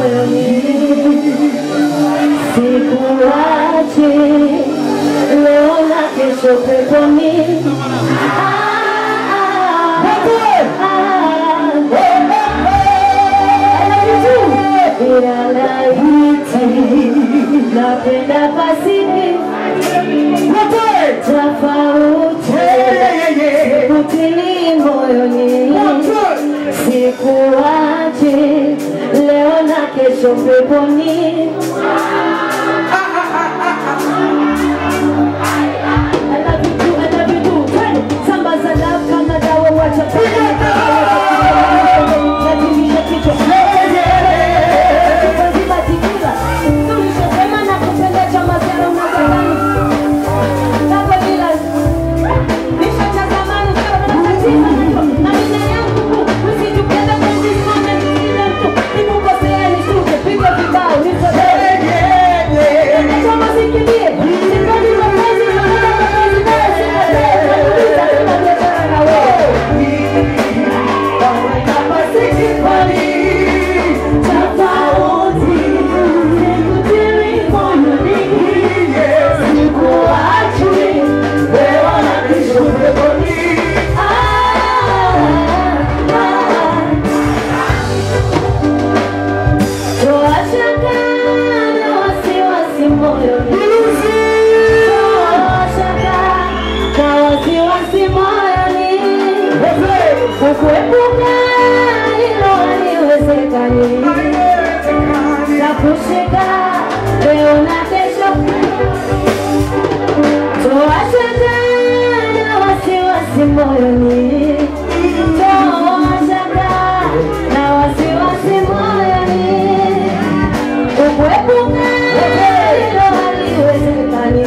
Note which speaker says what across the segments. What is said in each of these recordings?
Speaker 1: moyoni, sikuachi leo na kesho peponi. Ah, ah, ah, ila laiti napenda pasini tofauti kutili moyoni sikuachi leo na kesho peponi I love you too, I love you too. Twende. Samba za love kama dawa wacha Natimisha kichwa. Kwanzima tikila. Tulishasema na kupenda chama zero na zamani. Kama bila. Nisha cha zamani, sio na tatizo najua. Na nina yangu, usijipenda penzi sana, nisikize mtu. Nikukosea nisuke, piga vibao, nisamehe. Kama sikimbie, sipendi mapenzi, napenda mapenzi nayo sipotee. Nakuuliza kama biashara na wewe. Kama sikifani, tofauti, sikutili moyoni. Sikuachi, leo na kesho peponi. Ah, ah. Toa shaka na wasiwasi moyoni. Toa shaka na wasiwasi moyoni. Kukuepuka hilo haliwezekani. Nakushika leo na kesho. Toa shaka na wasiwasi moyoni. Toa shaka na wasiwasi moyoni. Kukuepuka hilo haliwezekani.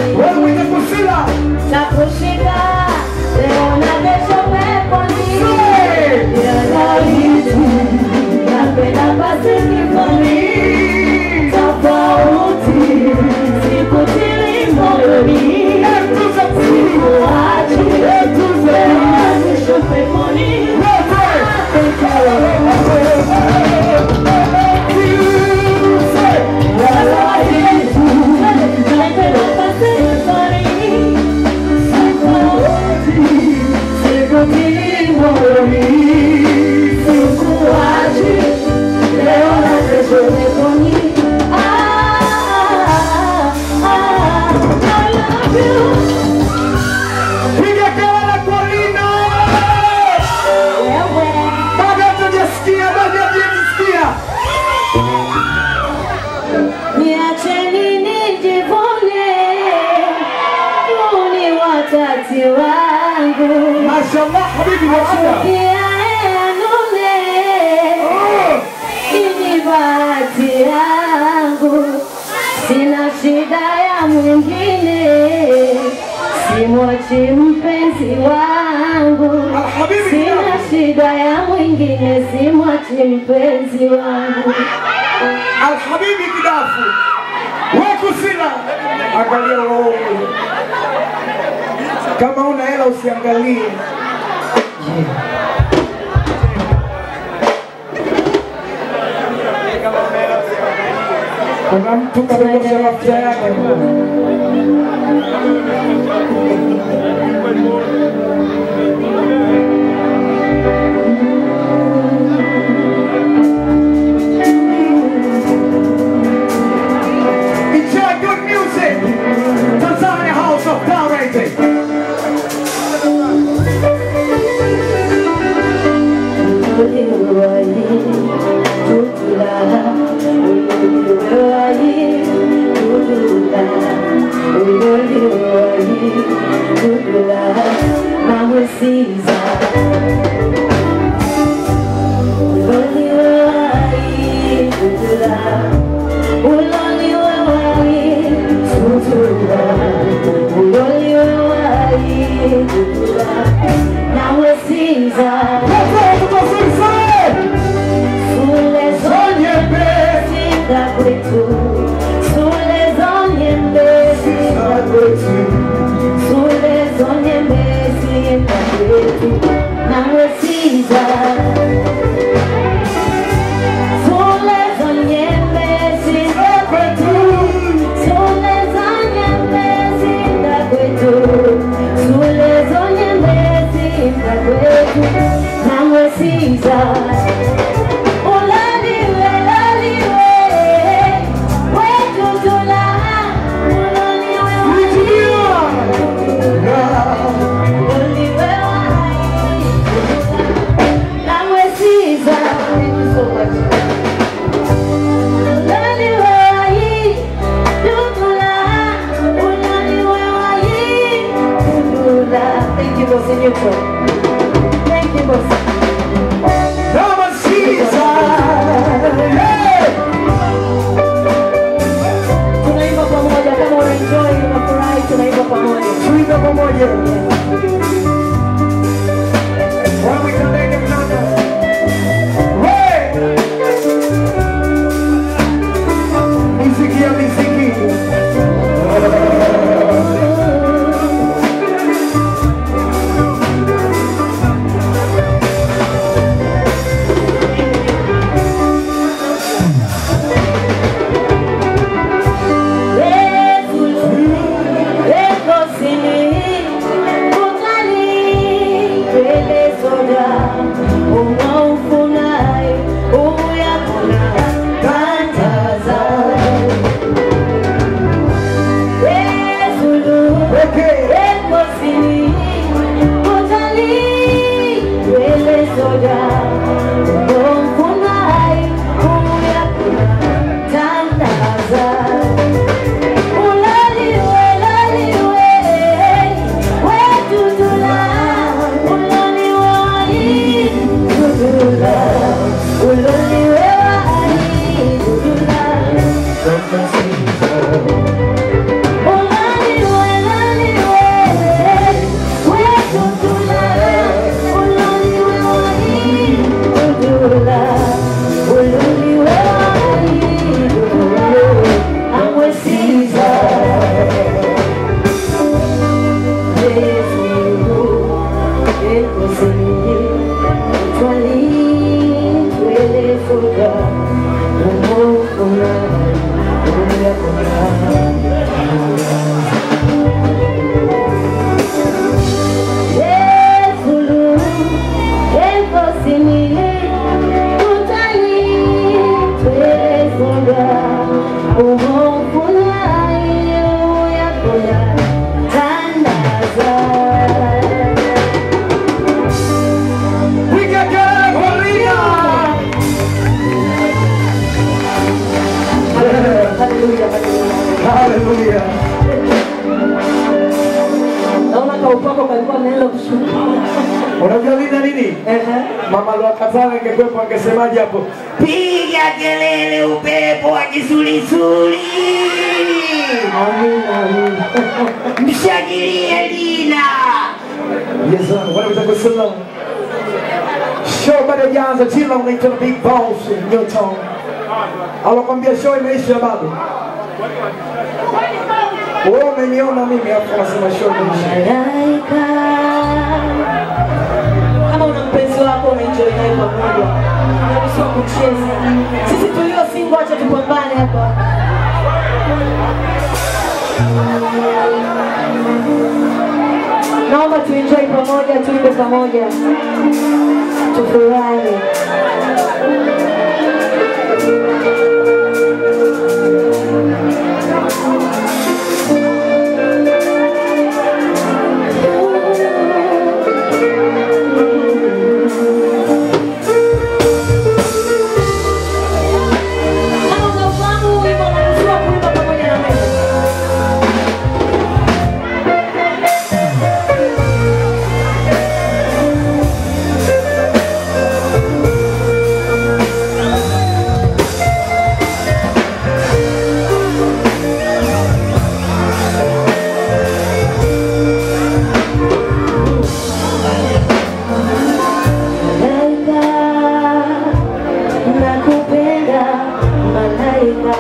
Speaker 1: Nakushika leo na kesho peponi. Ya laiti, napenda basi kifoni. Tofauti, sikutili moyoni. Sikuachi, leo na kesho peponi. Ya laiti, napenda basi kifoni.
Speaker 2: Piga kelele kwa Lina! Bado hatujasikia, bado hatujasikia.
Speaker 1: Niacheni nijivune, huu ni wakati wangu.
Speaker 2: Mashallah, habibi wasida.
Speaker 1: Ukiaenune, ini bahati yangu, sina shida ya mwingine, simwachi mpenzi wangu,
Speaker 2: Alhabibi
Speaker 1: sina
Speaker 2: Kidafu.
Speaker 1: shida ya mwingine, simwachi mpenzi wangu.
Speaker 2: Alhabibi Kidafu. Wakusila. Angalia wewe. Kama una hela usiangalie. Kuna mtu kadondosha mafuta yake. Enjoy good music. Tanzania House of Power Rating.
Speaker 1: Now we're Caesar.
Speaker 2: Watu wazuri
Speaker 1: Sule zonye mbesi kwetu, sule zonye mbesi kwetu, sule zonye mbesi kwetu, nawe siza. Sule zonye
Speaker 2: pamoja. Wamwitandeke mtanda. Hey! Miziki ya miziki. Okay. We got God, Maria. Hallelujah.
Speaker 1: Naona kaupako kalikuwa naenda kushuka.
Speaker 2: Unajua nini na nini? Mama Lwakazara ingekuwepo angesemaje hapo? Piga kelele upepo wa kisulisuli.
Speaker 1: Amina, amina.
Speaker 2: Mshangilie Lina. Yes sir, wanaweza kusema. Show bado haijaanza, chila unaitwa na Big Boss in your town. Alokwambia show imeisha bado. Wewe umeniona mimi hapo unasema show imeisha.
Speaker 1: Malaika. Kama una mpenzi wako unaenjoy naye pamoja, unaruhusiwa kucheza. Sisi tulio single, acha tupambane hapa. Naomba tuenjoy pamoja, tuimbe pamoja, tufurahi. Kama unafahamu huu wimbo, unaruhusiwa kuimba pamoja na mimi. Malaika, nakupenda malaika.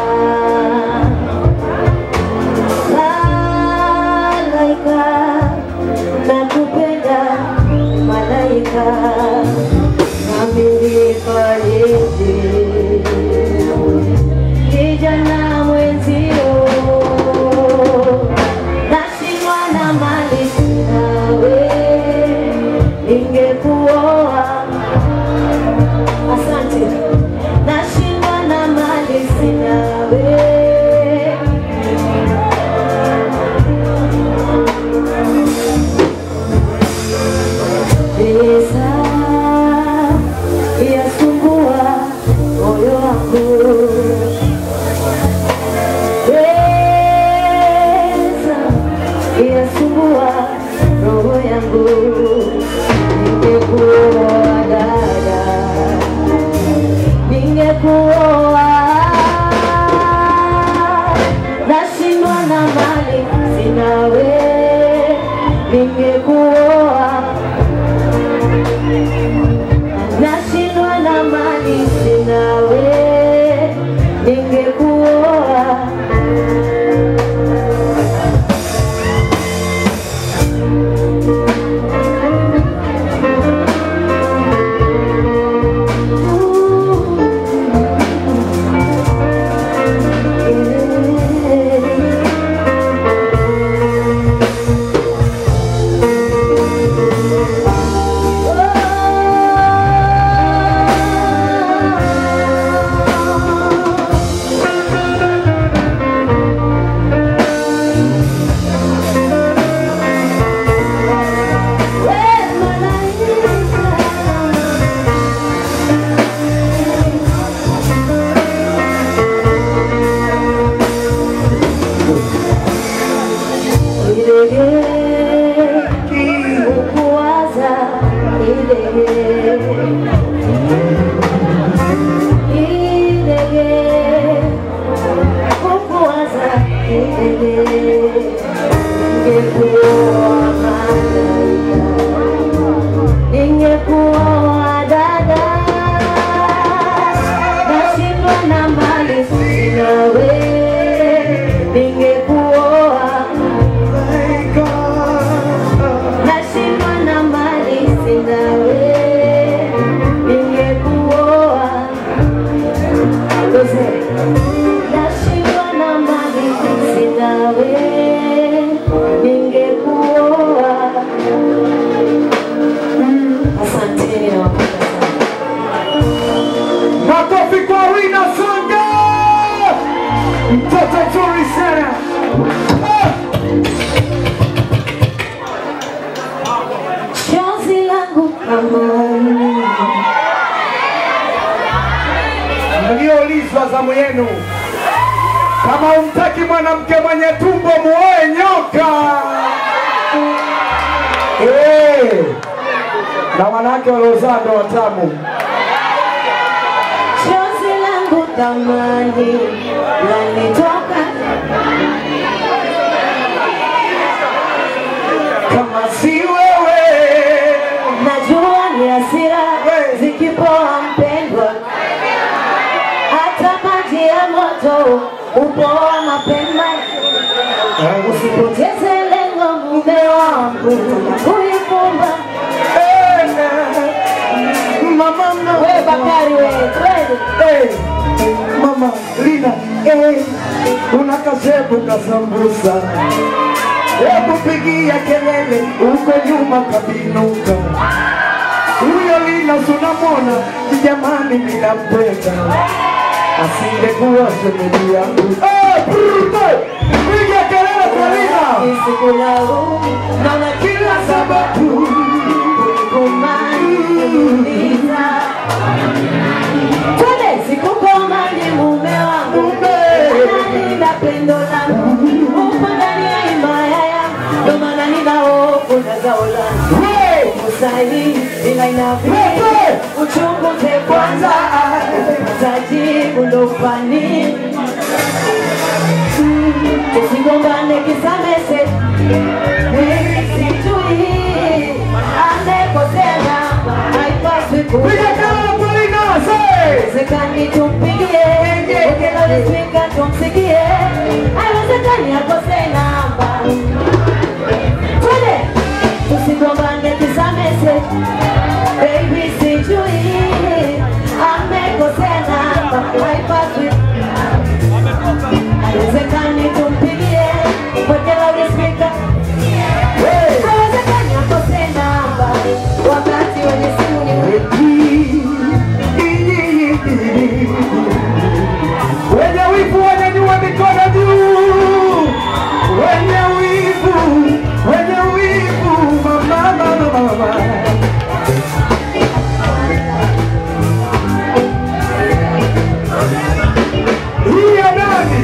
Speaker 1: Malaika, nakupenda malaika. Nami nifanyeje? Kijana mwenzio, nashindwa na mali nawe, ningekuoa Asante. Nashindwa na mali sina we. Pesa yasumbua moyo wangu. Pesa yasumbua roho yangu. Ningekuoa dada ningekuoa nashindwa na mali sina we Chozi langu amani
Speaker 2: mlioulizwa zamu yenu. Kama umtaki mwanamke mwenye tumbo, muoe nyoka. Eh, na wanawake waliozaa ndo watamu.
Speaker 1: chozi langu thamani lanitoka
Speaker 2: Kama si wewe
Speaker 1: najua ni hasira zikipoa mpendwa hata maji ya moto upoa mapema usipoteze lengo mume wangu kuifumba
Speaker 2: eh, mama, mama.
Speaker 1: we bakari we twende
Speaker 2: Eh, mama Lina, eh, una kashebu kasambusa, hebu pigia kelele uko nyuma kabinuka. Huyo Lina sunamwona, jamani, ninampenda asingekuwa shemeji yangu. Eh, Bruto, piga kelele kwa Lina,
Speaker 1: isikulaumu naona
Speaker 2: kila sababu
Speaker 1: kumaniuliza twende sikukomani mume wangu nalinda pendo langu upo ndani ya himaya yangu ndo maana nina hofu na zao langu
Speaker 2: we
Speaker 1: kusali ila inabidi uchunguze kwanza tajibu ndo fani tusigombane kisamese sijui amekosea haipaswi
Speaker 2: piga
Speaker 1: kuwa
Speaker 2: kelele kwa Lina, say.
Speaker 1: Haiwezekani tumpigie ukilalamika tumsikie, haiwezekani akose namba. Twende tusigombane kisamese, baby, sijui amekosea namba, haipaswi haiwezekani tumpigie mweke loudspeaker. Haiwezekani akose namba wakati wenye simu ni
Speaker 2: Wenye wivu wanyanyua mikono juu, wenye wivu, wenye wivu, mama, mama, mama. Hii ya nani?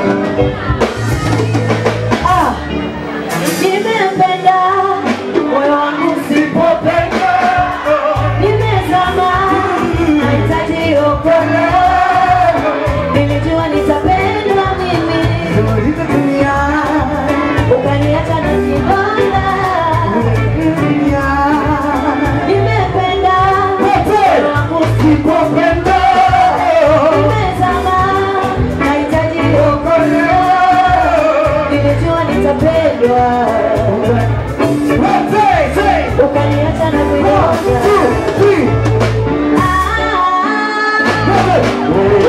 Speaker 1: Ah, nimempenda moyo wangu sipopenda, nimezama nahitaji okolewa. Nilijua nitapendwa mimi,
Speaker 2: Hizo dunia,
Speaker 1: ukaniacha na kibanda.
Speaker 2: dunia.
Speaker 1: Nimependa
Speaker 2: Wote
Speaker 1: moyo wangu
Speaker 2: sipopenda.
Speaker 1: nimezama nahitaji okolewa. Nilijua nitapendwa,
Speaker 2: Wote, say,
Speaker 1: ukaniacha na
Speaker 2: one,
Speaker 1: kibanda.
Speaker 2: two, three.
Speaker 1: Ah,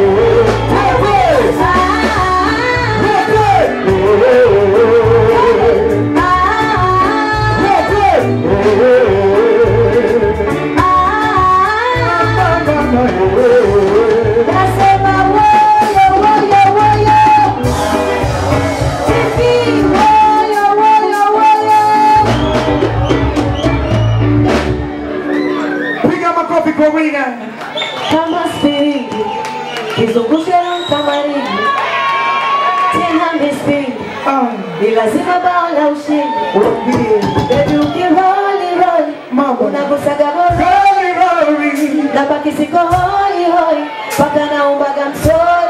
Speaker 2: Piga makofi kwa Wina.
Speaker 1: kama spingi kizungushe kama ringi tena mispingi
Speaker 2: Ah,
Speaker 1: ni lazima bao la ushindi
Speaker 2: uambie
Speaker 1: bebi ukiroli roli
Speaker 2: Mambo.
Speaker 1: unagusaga goli
Speaker 2: Glory, glory.
Speaker 1: na baki siko hoi hoi mpaka naumbaga msori